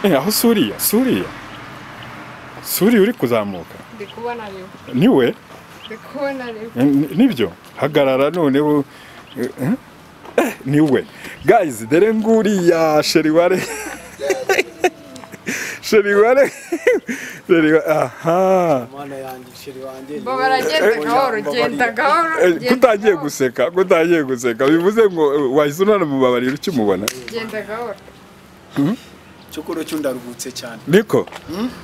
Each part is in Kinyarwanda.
eh aho suriya suriya suriya uri kuzamuka ndi kubona rero niwe ndi kubona rero Eh, ni- nibyo hagarara noneho eh, eh, niwe guys dore nguriya sheriware sheriware Sheriware, aha mana yanjye isheri wanjye bo baragenda gahoro genda gahoro Eh, genda kutangiye gahoro, guseka kutangiye guseka bivuze ngo eh, wahise unanamubabarira ukimubona genda gahoro cyokoro cyo ndaruhutse cyane niko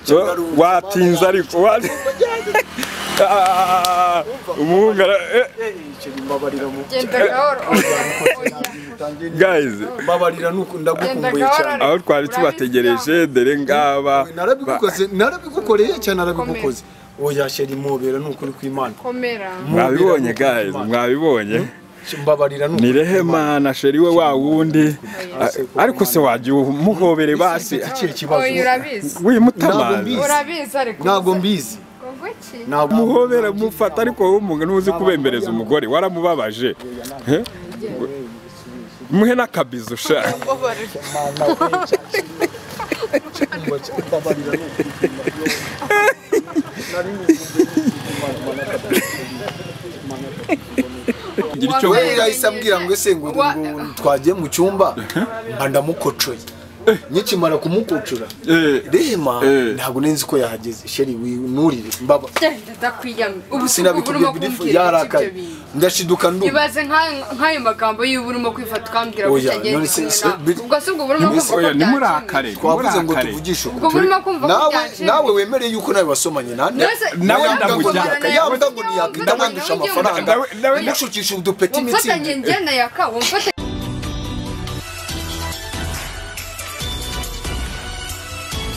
cyo ndaruhutse, watinze mana ariko wati- Ah, ah, ah, ah, umuhungu ara- eh, yanjye. Eh, isheri mbabarira mu genda gahoro oya oya guys mbabarira nuko ndagukumbuye Genda cyane gahoro. aho twari tubategereje dore ngaba narabigukoze narabigukoreye cyane narabigukoze oya sheri mubera ni ukuri kw'imana komera mwabibonye guys mwabibonye mbabarira ni ni ukuri kw'Imana. rehema na sheri we wa wundi Oya. Ah, ariko se wagiye umuhobere basi Iki kibazo oya urabizi wimutamaza urabizi ariko ntabwo mbizi kuguki ntabwo muhobera mufata ariko wowe umuntu ntuzi kubembereza umugore waramubabaje Eh? muhe n'akabizo sha mbabarira ni ukuri kw'Imana. Nari nikumbuye ni ukuri kw'Imana, Mana katadusheri, Mana katadusheri. Gira icyo we yahise ambwira ngo ese ngo Wa- ngo twagiye mu cyumba mba ndamukocoye nkikimara kumukocora Eh. rema Eh. ntabwo nenzi ko yahageze sheri winurire mbaba genda ndakwiyamye ubu ubu sinabikubwiye urimo birifu kumbwira iki yarakaye ibyo bintu ndashiduka ndumva ibaze nk'ayo- nk'ayo magambo y'ubu urimo kwifata ukambwira ngo Oya, utagenze none se- kumwe se- nawe. bit- ubwo si ubwo burimo kumva ko oya byakemuye. nimurakare twavuze ngo nimurakare tuvugishe ubwo burimo kumva ko nawe byakemuye. nawe wemereye yuko nawe wasomanye nande None se- nawe yambwa ngo ndamujyana. yaka- yambwa ngo ntiyakwita Nawe- mwandusha nawe- amafaranga nawe- nawe- ntimushukishe udupeti wamfatanye imitsingi njye na yaka wamfatanye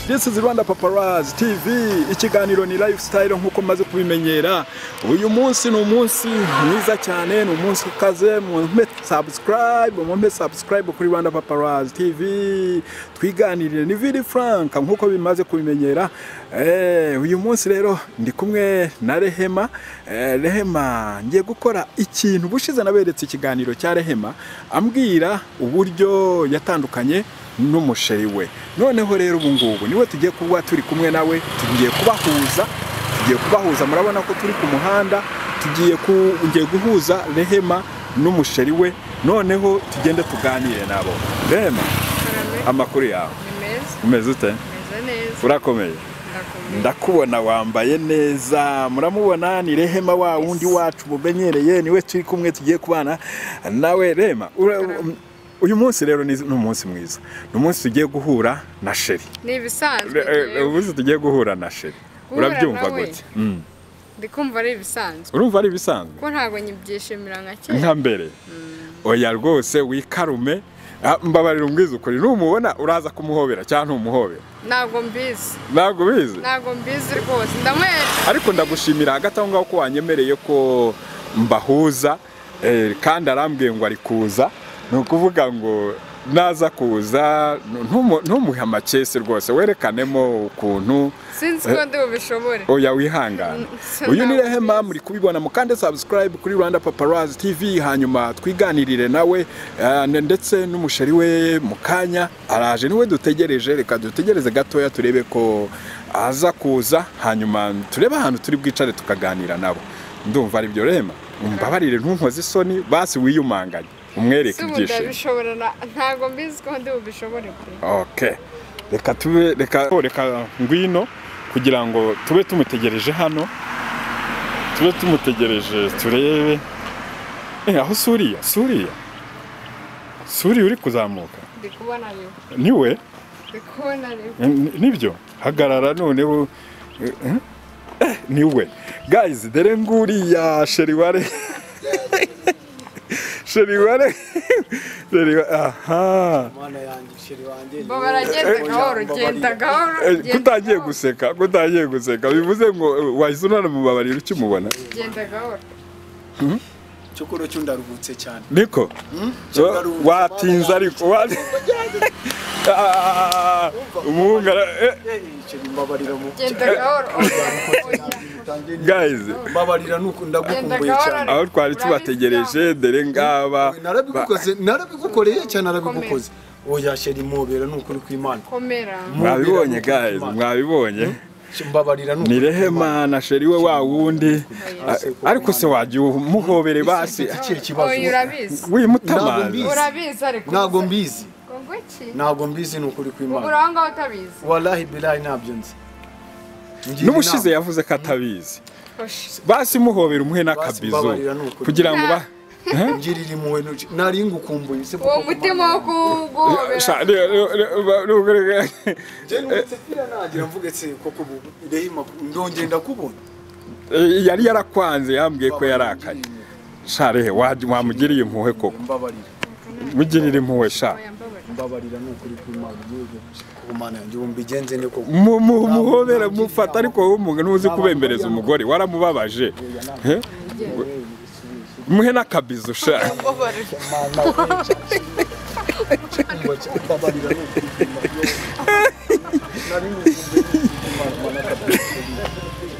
This is Rwanda Paparazzi TV ikiganiro ni lifestyle nkuko maze kubimenyera uyu munsi ni umunsi mwiza cyane ni umunsi ukaze mumpe subscribe mumpe subscribe kuri Rwanda Paparazzi TV twiganirire ni Vili Frank nkuko bimaze kubimenyera eh uyu munsi rero ndi kumwe na Rehema eh, Rehema ngiye gukora ikintu bushize naberetse ikiganiro cya Rehema ambwira uburyo yatandukanye n'umusheri we noneho rero ubu ngubu niwe tugiye kuba turi kumwe nawe tugiye kubahuza tugiye kubahuza murabona ko turi ku muhanda tugiye ku- ngiye guhuza rehema n'umusheri we noneho tugende tuganire nabo rehema amakuru yawe ni meza umeze ute meze neza urakomeye ndakomeye ndakubona wambaye neza muramubona ni rehema wa wundi wacu mumenyereye niwe turi kumwe tugiye kubana nawe rehema ura- uyu munsi rero ni ni umunsi mwiza ni umunsi tugiye guhura na sheri ni ibisanzwe Re- eh, njyewe. ubuze tugiye guhura na sheri Guhura urabyumva nawe. gute Mm. ndi kumva ari ibisanzwe urumva ari ibisanzwe ko ntabwo nyibyishimira nka kera nka mbere oya rwose wikarume Ah, mbabarira umbwiza ukuri numubona uraza kumuhobera cyangwa ntumuhobera ntabwo mbizi ntabwo ubizi ntabwo mbizi rwose ndamuhereza ariko ndagushimira hagati aho ngaho ko wanyemereye ko mbahuza eh, kandi arambwiye ngo ari kuza ni ukuvuga ngo naza kuza ntumu- ntumuhe amakesi rwose werekanemo ukuntu sinzi ko ndi bubishobore oya wihangana Mm, uyu ni sinabwo rehema nzi. muri kubibona mukande subscribe kuri rwanda paparazzi tv hanyuma twiganirire nawe eh, ndetse n'umusheri we mu kanya araje niwe dutegereje reka dutegereze gatoya turebe ko aza kuza hanyuma turebe ahantu turi bwicare tukaganira nabo ndumva ari byo rehema mbabarire ntunkoze isoni basi wiyumanganye umwereke si ubu ibyishimo ndabishobora na- ntabwo mbizi ko ndi bubishobore kure okay reka tube reka oh, reka ngwino kugira ngo tube tumutegereje hano tube tumutegereje turebe eh aho suriya suriya suriya uri kuzamuka ndi kubona rero niwe ndi kubona rero Eh, ni- nibyo hagarara noneho eh, eh, eh, niwe guys dore nguriya sheriware sheriware sheriware aha mana yanjye isheri wanjye bo baragenda Oya, gahoro genda mbabarira. gahoro Eh, genda kutangiye gahoro, guseka kutangiye guseka bivuze ngo eh, wahise unanamubabarira ukimubona genda gahoro cyokoro cyo ndaruhutse cyane niko cyo So, ndaruhutse, watinze Mana ariko wati- Ah, ah, ah, ah, umuhungu ara- eh, yanjye. Eh, isheri mbabarira mu genda gahoro oya oya guys mbabarira nuko Genda ndagukumbuye gahoro. cyane aho twari tubategereje dore ngaba narabigukoze narabigukoreye cyane narabigukoze oya sheri mubera nukuri kw'Imana komera mwabibonye guys mwabibonye mbabarira ni rehema na sheri we wa wundi Ah, ariko se wajya umuhobere basi Ikihe kibazo? Oya, urabizi wimutamazi urabizi ariko ntabwo mbizi Ubwo iki ntabwo mbizi nukuri kw'Imana ubura aho ngaho utabizi wallahi bilahi nabyo nzi Ngira n'ubushize inama. yavuze ko atabizi Hoshi. basi muhobera umuhe n'akabizo mbabarira ni ukuri. kugira ngo ba ngirira impuhwe nuci- nari ngukumbuye se uwo mutima wo Sha- kuguhobera re- re- re- re- re- je nubutse pira nagira mvuge se koko ubu rehima ndongeye ndakubona Eh, yari yarakwanze yambwiye ko yarakaye share wamugiriye impuhwe koko mbabarira mugirire impuhwe sha Oya, mbabarira. mbabarira ni ukuri kw'Imana igihugu ku Mana yanjye ubu mbigenze ni koko Mu- mu- muhobere mufata ariko wowe umuntu ntuzi kubembereza umugore waramubabaje Eh? muhe n'akabizo sha Mbabarira. mbabarira ni ukuri kw'Imana nari ngukumbuye nuci- Mana- Mana katakubona.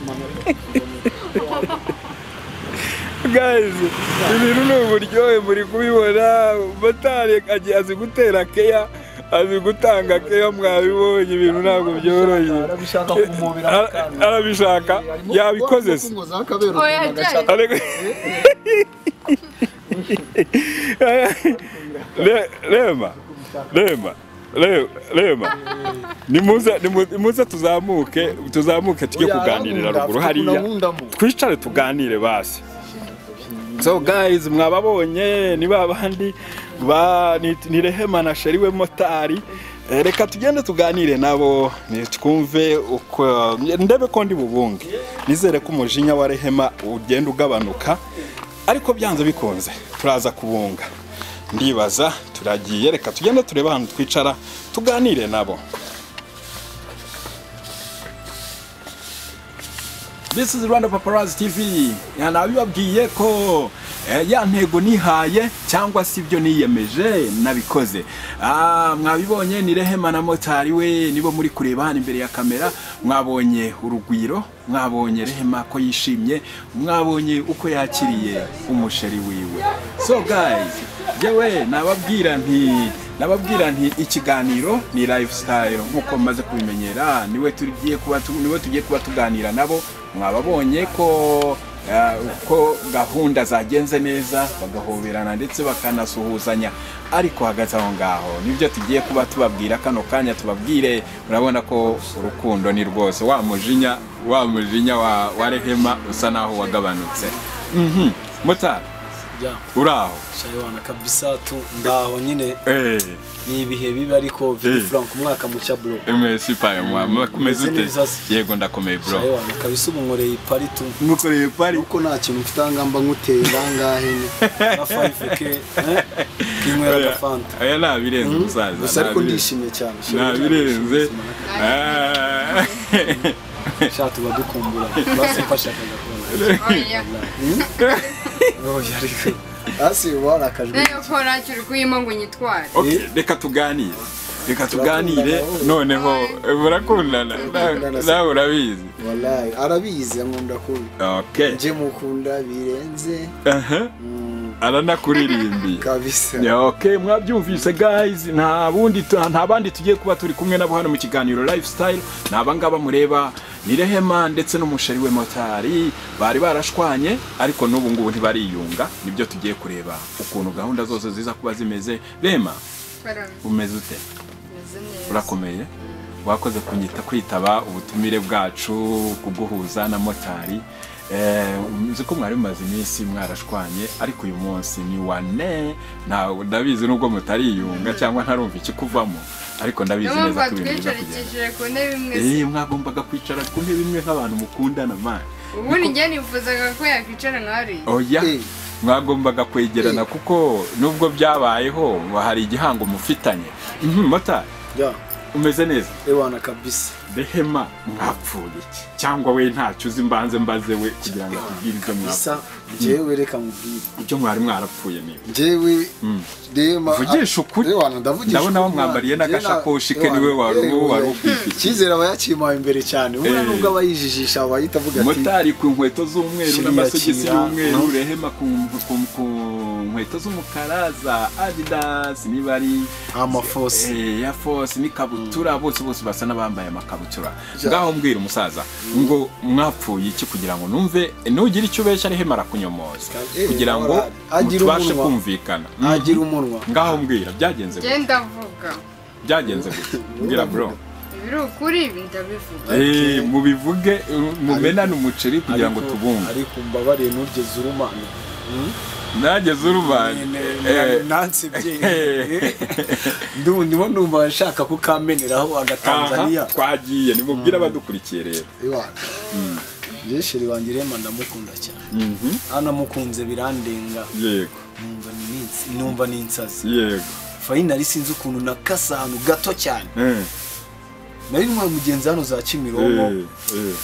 Mana katakubona. guys ibintu ni uburyohe muri kubibona motari agiye azi gutera keya azi gutanga keya mwabibonye ibintu ntabwo byoroshye arabishaka kumubira mu Ara- kanwa arabishaka yabikoze se ngo zakabera Oya, ajyayo. Ariko- Le- Rema, Rema, Re- Rema, nimuze nimu- nimuze tuzamuke tuzamuke tujye kuganirira ruguru hariya twicare tuganire basi so guys mwababonye ni ba bandi ba ni- ni rehema na sheri we motari Eh, reka tugende tuganire nabo ni- twumve uko ndebe ko ndi bubunge nizere ko umujinya wa rehema ugenda ugabanuka ariko byanze bikunze turaza kubunga ndibaza turagiye reka tugende turebe ahantu twicara tuganire nabo This is Rwanda Paparazzi TV. Nabibabwiye ko eh, ya ntego nihaye cyangwa se ibyo niyemeje nabikoze. Ah, mwabibonye ni Rehema na Motari we nibo muri kureba hano imbere ya kamera. Mwabonye urugwiro, mwabonye Rehema ko yishimye, mwabonye uko yakiriye umusheri wiwe. So guys, jewe nababwira nti nababwira nti ikiganiro ni lifestyle nkuko mumaze kubimenyera niwe tugiye kuba tu- niwe tugiye kuba tuganira nabo mwababonye ko eh, ko gahunda zagenze neza bagahoberana ndetse bakanasuhuzanya ariko hagati aho ngaho nibyo tugiye kuba tubabwira kano kanya tubabwire urabona ko urukundo ni rwose wa mujinya wa mujinya wa, wa rehema usa naho wagabanutse mhm mutara uraho shaywana kabisa tu ndaho nyine eh ni ibihe bibi ariko Vivi Eh. frank umwaka mucya bro MSC paye mwama kumeze Umeze ute neza se. yego ndakomeye bro shaywana kabisa ubu nkoreye ipari tu mukoreye pari uko nta kintu mfite aha ngamba nguteye bangahe ni na 5k eh, nkinywera agafanta aya nabirenze umusaza gusa ariko nabirenze. ndishimye cyane nabirenze Ah. sha tuba dukumbura basimfashakaga kubona Oya. oya ariko hasi warakajwe nayo ko ntacyo uri kuyima ngo nyitware Okay, reka tuganire reka tuganire noneho eh, murakundana Na- Turakundana se. nawe urabizi wallahi arabizi ankunda kubi okay nje mukunda birenze aha Mm, aranakuririmbye kabisa Yeah, okay mwabyumvise guys nta bundi tu- nta bandi tugiye kuba turi kumwe nabo hano mu kiganiro lifestyle ni abangaba mureba ni rehema ndetse n'umusheri we motari bari barashwanye ariko n'ubu ngubu ntibariyunga nibyo tugiye kureba ukuntu gahunda zose ziza kuba zimeze rehema Barameze umeze ute neza. urakomeye wakoze kunyita kwitaba ubutumire bwacu kuguhuza na motari Eh, nzi ko mwari mumaze iminsi mwarashwanye ariko uyu munsi ni wane ntawe ndabizi nubwo mutariyunga cyangwa ntarumva ikikuvamo ariko ndabizi niyo neza mpamvu ko ibintu biza kugenda twicarikicije ku ntebe imwe se. Eh, mwagombaga kwicara ku ntebe imwe nk'abantu mukundana mani ubundi njye nifuzaga ko yakwicara nka hariya oya Eh. mwagombaga kwegerana kuko nubwo byabayeho ngo hari igihango mufitanye Mhm, motari ya umeze neza ewana kabisa rehema mwapfuye iki cyangwa we ntacyo uzi mbanze mbaze we kugira ngo atubwire ibyo mwapfuye bisa jewe reka mubwire ibyo mwari mwarapfuye niba jewe rema Vugisha ukuri. ewana ndavugisha Ndabona ukuri, wamwambariye mwana. Njye na- n'agasakoshi ke, niwe ewana, wari- ewe, wari oya. ukwifitiye. icyizere aba yakimaye imbere cyane Eh. ubona nubwo aba yijijisha aba yita avuga ati motari ku nkweto z'umweru Shiriya n'amasogisi Kira, y'umweru no. rehema ku ku- ku- ku nkweto inkweto z'umukara za adidas niba ari amafosi Eh, ya force n'ikabutura bose bose basa n'abambaye amakabutura ngaho mbwira umusaza ngo mwapfuye iki kugira ngo numve nugire icyo ubeshya ariho imara kunyomoza Eh, kugira ngo agira tubashe umunwa. kumvikana Mm. agira umunwa ngaho mbwira byagenze gute? genda avuga byagenze gute mbwira bro ibiri ukuri ndabivuga Eh, mubivuge eh, mumenane umuceri kugira ngo Ariko- tubumve ariko mbabariye ntugeze urumana nageze urubanye eh, nansibye eh, ndimo numva nshaka kukameneraho agatanzaniya aha, twagiye nimubwire abadukurikiye rero iwacu jesheri wanjye rema ndamukunda cyane Mhm, anamukunze birandenga yego numva ni minsi numva ni insazi yego fayinali sinzi ukuntu nakase ahantu gato cyane Eh, nari ntwaye umugenzi hano za eh, kimironko eh.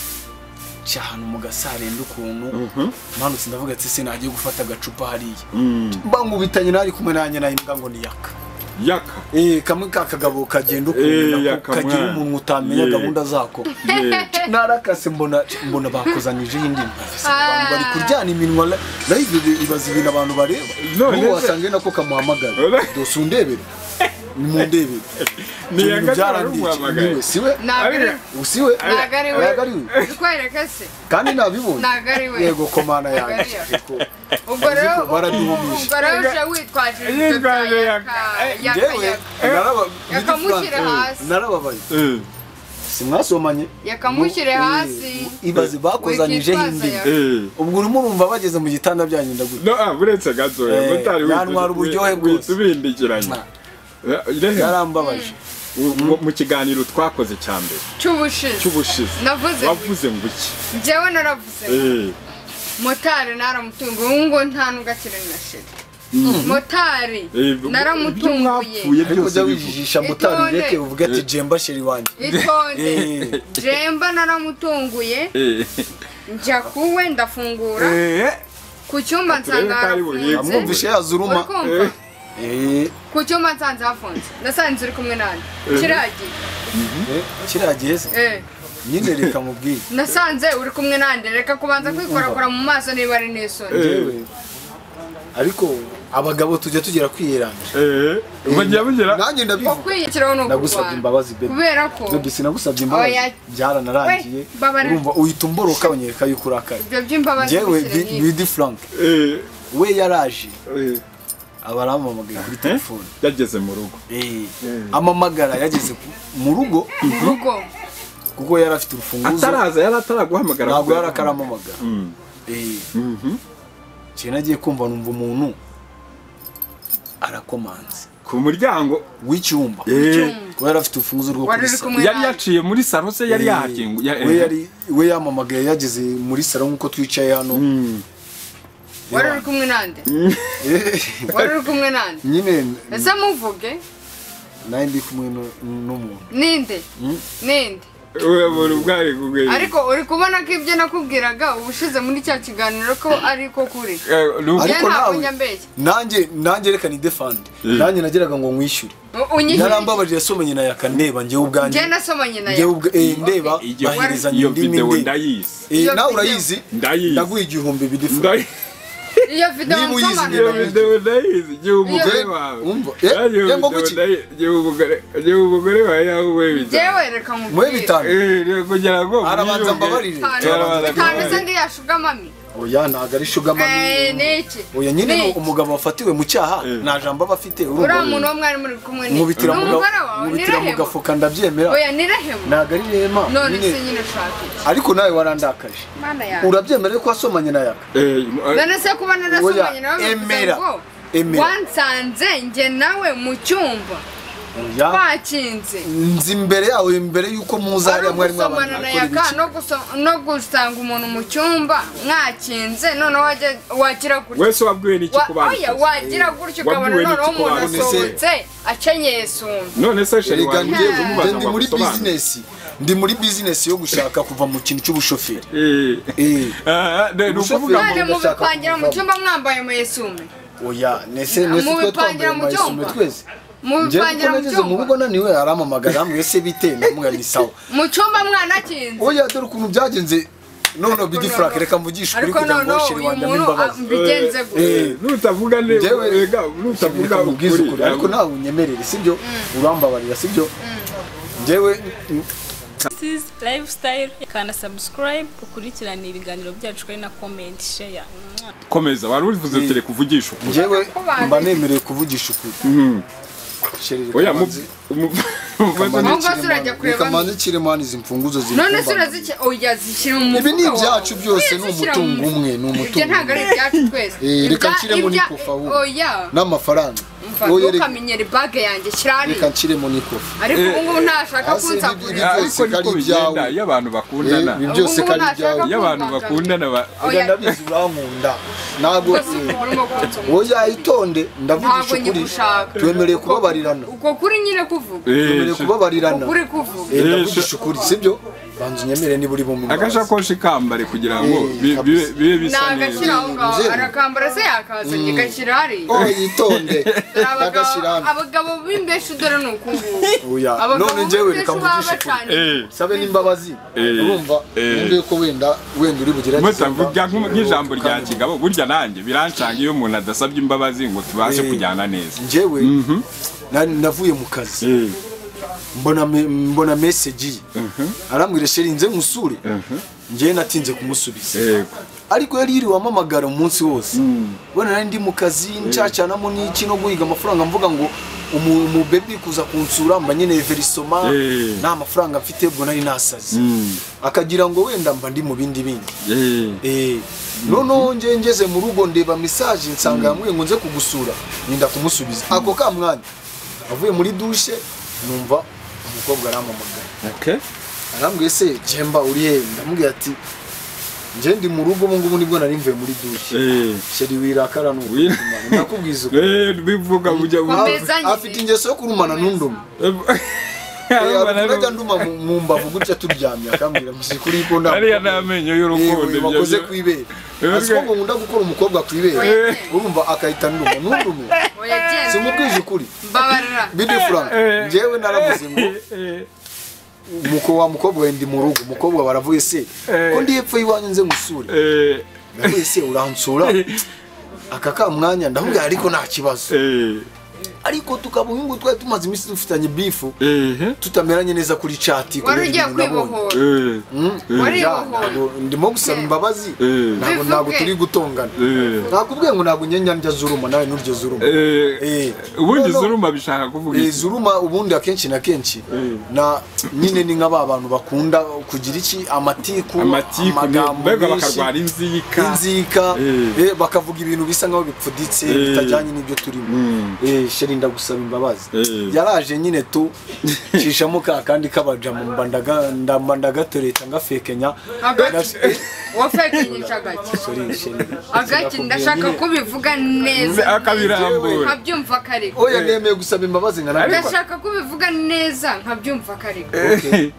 nca ahantu mu gasarenda ukuntu Mhm. manutse ndavuga ati se nagiye gufata agacupa hariya Mm. mbangubitanye nari kumwe nanjye nayo imbwa ngo niyaka yaka Eh, kamwe ka kagabo kagenda Eh, ukuntu nako yakamwana. kagira umuntu utamenya Yeah. gahunda zako Yeah. narakase mbona mbona bakozanije iyindi mbwa. Ese abantu bari Ah. kuryana iminwa la- live ibi- ibaza ibintu abantu bareba None se- n'ubu wasanga nako kamuhamagara Ora- dose undebere nimundebere Ni Ibyo yanga byarandiye cyane. naramuhamagaye. Niwe, siwe ntabwo ari Ari- usiwe ntabwo ari we ntabwo ari we ukwereka se kandi nabibonye Ntabwo ari we. yego komana yanjye Ntabwo ari we. Yego. ubwo rero Ariko baraduhumije. ubwo rero uje witwaje ibyo bya Yitwaje yaka yaka. yaka Njyewe, naraba- Yakamushyira Eh, hasi. narababaye Eh, simwasomanye yakamushyire Mu- hasi. eh, ibaze bakozanyijeho Wikitwaza indimi yaka. eh. ubwo urimo urumva bageze mu gitanda byanyu ndagutse no ah, buretse gatoya Eh, mutari yantwara uburyohe bwose. ubindikiranye yarambabaje mu kiganiro twakoze cya mbere cy'ubushize cy'ubushize navuze wavuze ngo iki njyewe naravuze Eh, motari naramutunguye ubu ngo nta nubwo akiri na shiri motari eh, bu- ibyo naramutunguye mwapfuye ariko byose bivuga. ujya wijijisha motari Itonde. ureke uvuge ati jemba sheri wanjye itonde Eh. jemba naramutunguye Eh, njya kuwe ndafungura ku cyumba nsanga Akarere kari buribwe. harafunze amwumvishe yazuruma uri kumva Eh, ku cyumba nsanze hafunze nasanze uri kumwe nanjye kiragiye eh, kiriya gihe se eh nyine reka mubwiye nasanze uri kumwe nanjye reka kubanza kwikorakora mu maso niba ari n'isoni Yewe, ariko abagabo tujya tugera kwiyeranja eh, mugiye mugira nanjye ndabivuga ukwiyikiraho ni nagusabye imbabazi bebe kubera ko bebe sinagusabye imbabazi Oya. byaranarangiye We, babarira. urumva uhita umboroka unyereka yuko urakaye ibyo by'imbabazi njyewe bishyira Bi- nyinshi. bidi frank Eh, we yaraje eh, aba arampamagaye kuri telefone yageze mu rugo Eh, amamagara yageze ku- mu rugo mu rugo kuko yari afite urufunguzo ataraza yari ataraguhamagara ntabwo yari akaramamagara Mm. Eh, Mhm. ngiye nagiye kumva numva umuntu arakomanze ku muryango w'icyumba Eh, kuko yari afite urufunguzo rwo Wari kuri uri sa- kumwe yari yaciye muri saro se yari Eh, yahakingu ya- we yari- we yamamagaye yageze muri salo nk'uko twicaye hano Mm. wari uri kumwe nanjye Eh, wari uri kumwe nanjye nyine ese muvuge nawe ndi kumwe nu- n'umuntu ninde Mm. ninde we buri bwari kugwira ariko uri kubona ko ibyo nakubwiraga ubushize muri cya kiganiro ko ari ko kuri ariko Ariko ariko ntabwo nawe- njya mbeshya nanjye nanjye reka ni defande Eh. nanjye nageraga ngo nkwishyure unyishyuye yarambabaje yasomanye na yakaneba njyewe ubwanjye njye nasomanye nawe njyewe ubwa eh, ndeba iyo baherezanya iyo indimi video ndeba ndayizi Eh, Iyo nawe video. urayizi ndayizi ndaguha igihumbi bidi frank Ndayizi. iyo video Niba iyo uyizi, nsobanura video ndayizi igihe umugore Iyo- wawe Umva. Eh, Eh, iyo eh, ngo video kuki? ndayizi, igihe umugore- igihe umugore wawe yahuye bitanu njyewe reka muhe nkubwire bitanu kugira ngo arabanza mwiyunge. mbabarire Bitanu. Yarabanza bitanu mbabarire. se ndiyashugamami oya ntabwo ari Eh, shugamani ni iki oya nyine Ni no, iki? umugabo wafatiwe mu cyaha Eh. nta jambo aba afite uriya urumva muntu wo mwari muri kumwe ni nkubitira mu ga- umugore wawe nkubitira mu nirahema gafuka ndabyemera oya nirahema ntabwo ari rema none nyine. se nyine ushaka iki ariko nawe warandakaje mana yawe urabyemera yuko wasomanye na yaka Eh, none se kuba narasomanye nawe bivuze emera. ngo Emera. wansanze njye nawe mu cyumba oya twakinze nzi imbere yawe imbere yuko muza ari hariya mwari ugusomana mwabana na yaka no guso- no gusanga umuntu mu cyumba mwakinze noneho wajya- wagira gutya wese wabwiwe n'iki Wa- ku bana? oya wagira gutya ukabona Wabwiwe noneho n'iki ku umuntu bana? None se- asohotse akenyeye sume none se sheri erega wanjye njye ubu njye ndi muri wagusobanura. bizinesi ndi muri bizinesi yo gushaka kuva mu kintu cy'ubushoferi Eh. Eh, Ah, ah, ni ukuvuga ngo none Umuntu ashaka mubipangira mu kuvamo. cyumba mwambaye amayesumi oya nese Mu nese twe bipangira twambaye mu cyumba. mayisume twese njye kuko mubipangira mu nageze mu cyumba rugo naniwe aramamagara ambwira se bite namubwira ni sawa mu cyumba mwanakinze oya dore ukuntu byagenze none bigi frank reka mvugishe ukuri ariko kugira ngo noneho shiri uyu wanjye muntu ah, ambabazi mbigenze gute Eh, nutavuga neza Njyewe- ega nutavuga reka mubwize ukuri ukuri ariko nawe unyemerere sibyo urambabarira sibyo njyewe This is lifestyle kana subscribe ukurikirane ibiganiro byacu kuri na comment share Mwah. komeza wari ubivuze tere kuvugisha ukuri njyewe Kubaze. mba nemerewe kuvugisha ukuri Sheri, reka oya mu manzi- mu- kamanzi Ahubwo Kiremani- turajya kureba- reka manzi kiremani izi mfunguzo ziri none se kumbaga. uraziki oya zishyira mu mufuka ibi ni wawe. ibyacu byose ni Zishyira mu umutungo mufuka. umwe ni ibyo umutungo ntabwo ari ibyacu twese Eh, reka Ibya- nshyiremo ibya- n'ikofawu. oya n'amafaranga mva Oya, reka- ntukamenyere bage yanjye shyirari reka nshyiremo n'ikofi ariko ubu ngubu ntashaka hasi kunsakura nibyo- ariko niko kari bigenda ibyawe. iyo abantu bakundana Eh, ibyo- byose Ubu ngubu kari ibyawe. ntashaka Iyo iyo abantu kumvanga. bakundana ba- Oya, oya ndabizi urankunda ntabwo rwose umuntu urimo kunsoma. oya itonde ntabwo ndavugisha ukuri nyigushaka twemereye kubabarirana uko kuri nyine kuvuga twemereye Eh, kubabarirana ukuri kuvuga Eh, Eh, ndavugisha ukuri sibyo banza unyemere niba uri bumwe agashakoshi kambare kugira ngo Eh, bi- bibe kabisa. bibe bisa nagashyira neza aho ngaho Nzeri. arakambara se yakazanye gashyira hariya oya itonde Dore abagabo- ndagashyirana abagabo b'imbeshi dore ni ukubura oya none njyewe reka mvugishe ukuri Eh, sabe n'imbabazi Eh, urumva eh. nimbe ko wenda wenda uri bugerageze mutavuga nk'u- nk'ijambo rya Kandi- kigabo burya nanjye birancanga iyo umuntu adasabye imbabazi ngo tubashe Eh. kujyana neza njyewe na- navuye mu kazi Eh, mbona me- mbona message ye arambwira sheri nze nkusure njyewe natinze kumusubiza yego ariko yari yiriwe amamagara umunsi wose bona nari ndi mu kazi ncacanamo n'iki no guhiga amafaranga mvuga ngo umu- umubebi kuza kunsura mba nyine verisoma Eh. nta mafaranga mfite ubwo nari nasaze akagira ngo wenda mba ndi mu bindi bindi Eh, Eh, noneho nge ngeze mu rugo ndeba mesaje nsanga yambwiye ngo nze kugusura ninda kumusubiza ako ka mwanya avuye muri dushe numva umukobwa arampamagara okay. arambwiye se jemba uri hehe ndamubwira ati nge ndi mu rugo ubu ngubu nibwo nari mvuye muri dushe Eh, sheri wirakara Wira- n'ubutumana ndakubwiza uko eh, bivuga bujya bu- Komeza. Mbezanye. afite ingeso yo kurumana n'unduma Eh, Abana ariko najya n'ubu- nduma mu- mu mbavu gutya turyamye akambwira musikuri ko nda ariya ni amenyo y'urukundo yewe ibyo- wakoze ku ibere Yego. aziko ngo nkunda gukora umukobwa ku ibere Yego. urumva akahita nduma ntundume simubwije ukuri mbabarira bidi frank njyewe naravuze ngo umuko wa mukobwa we ndi mu rugo umukobwa baravuye se ko ndi hepfo y'iwanyu nze ngusure Eh, ndavuye se uransura aka ka mwanya ndavuga ariko nta kibazo eh, ariko tukaba ubu ngubu twari tumaze iminsi dufitanye bifu eh, tutameranye neza kuri cati wari ugiye kubera ibintu nabonye. kwibohora eh, Mm. Wari Ja, wahoye. ntabwo- ndimo gusaba imbabazi Eh. ntabwo Bivuge. ntabwo turi gutongana eh, nakubwiye ngo ntabwo nyenya njya zuruma nawe nuryo zuruma eh. Eh. ubundi No, no. zuruma bishaka kuvuga Eh, iki zuruma ubundi akenshi na kenshi na nyine ni nk'aba bantu bakunda kugira iki amatiku amatiku mbega menshi, bakarwara inzika inzika Eh. eh, bakavuga ibintu bisa nk'aho bipfuditse bitajyanye n'ibyo turimo Eh, sheri ndagusaba imbabazi Eh. yaraje nyine tu cishamo ka kandi kabajama mba ndaga- ndamba ndagatoreta ngafekenya Agati. Ndas- eh, wafekinyisha agaki sorry, Sheri. agaki ndashaka ko bivuga neza akabirambura nkabyumva kare oya nemeye gusaba imbabazi nkanabikora ndashaka ko bivuga neza nkabyumva kare Okay.